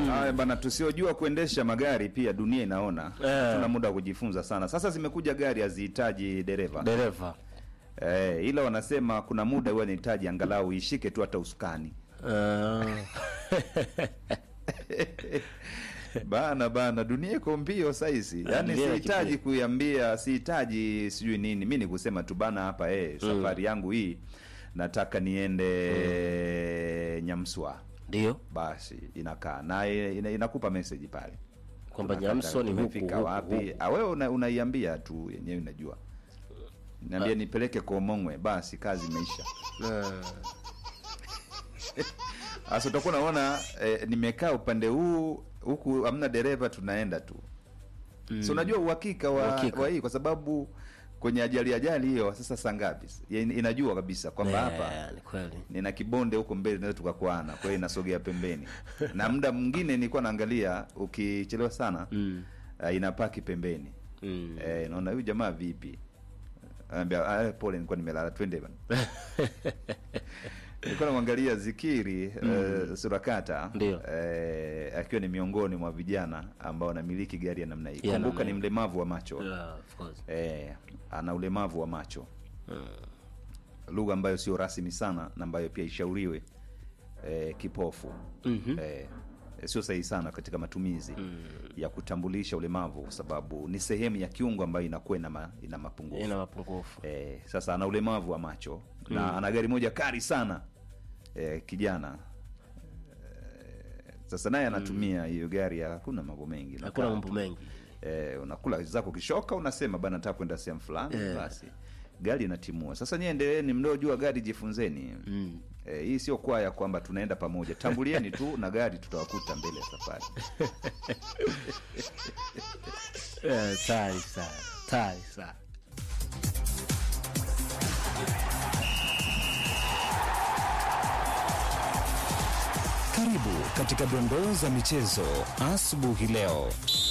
Haya bana, tusiojua kuendesha magari pia dunia inaona Eh. tuna muda wa kujifunza sana. Sasa zimekuja gari hazihitaji dereva dereva eh, ila wanasema kuna muda huwa inahitaji angalau ishike tu hata usukani Ah. bana bana, dunia iko mbio saizi, yaani dunia sihitaji ikimbia. kuiambia, sihitaji sijui nini, mi ni kusema tu bana hapa eh, safari yangu hii nataka niende Nyamswa, ndio basi inakaa na ina, inakupa message pale kwamba Unakata, Nyamso ni huku tumefika huku, wapi? huku. Ah, wewe una, unaiambia tu yenyewe inajua, niambia nipeleke Komongwe, basi kazi imeisha. Ah. Sasa utakuwa unaona eh, nimekaa upande huu huku hamna dereva, tunaenda tu mm. So unajua uhakika wa, Uhakika. wa hii kwa sababu kwenye ajali ajali hiyo sasa saa ngapi Ya- inajua kabisa kwamba hapa Eh, ni kweli nina kibonde huko mbele naweza tukakwana, kwa hiyo inasogea pembeni, na muda mwingine nilikuwa naangalia ukichelewa sana Mm. uh, inapaki pembeni Mm. eh, naona huyu jamaa vipi, anambia ah, pole, nilikuwa nimelala, twende bana. nilikuwa namwangalia Zikiri eh, Surakata Ndio. eh, akiwa ni miongoni mwa vijana ambao wanamiliki gari ya namna hii. Ya Kumbuka namna ni hii. mlemavu wa macho Yeah, of course. eh, ana ulemavu wa macho lugha ambayo sio rasmi sana na ambayo pia ishauriwe eh, kipofu Mhm. eh, sio sahihi sana katika matumizi ya kutambulisha ulemavu kwa sababu ni sehemu ya kiungo ambayo inakuwa ina, ma, ina mapungufu ina mapungufu eh, sasa ana ulemavu wa macho na ana gari moja kari sana eh, kijana eh, sasa naye anatumia hiyo gari ya hakuna mambo mengi hakuna Unakaa mambo tu. mengi eh, unakula zako kishoka unasema bana nataka kwenda sehemu fulani Eh. basi gari inatimua sasa nyie endeleeni mnaojua gari jifunzeni Mm. eh, hii sio kwaya kwamba tunaenda pamoja tambulieni tu na gari tutawakuta mbele ya safari Eh, tayari sana tayari sana Karibu katika dondoo za michezo asubuhi leo.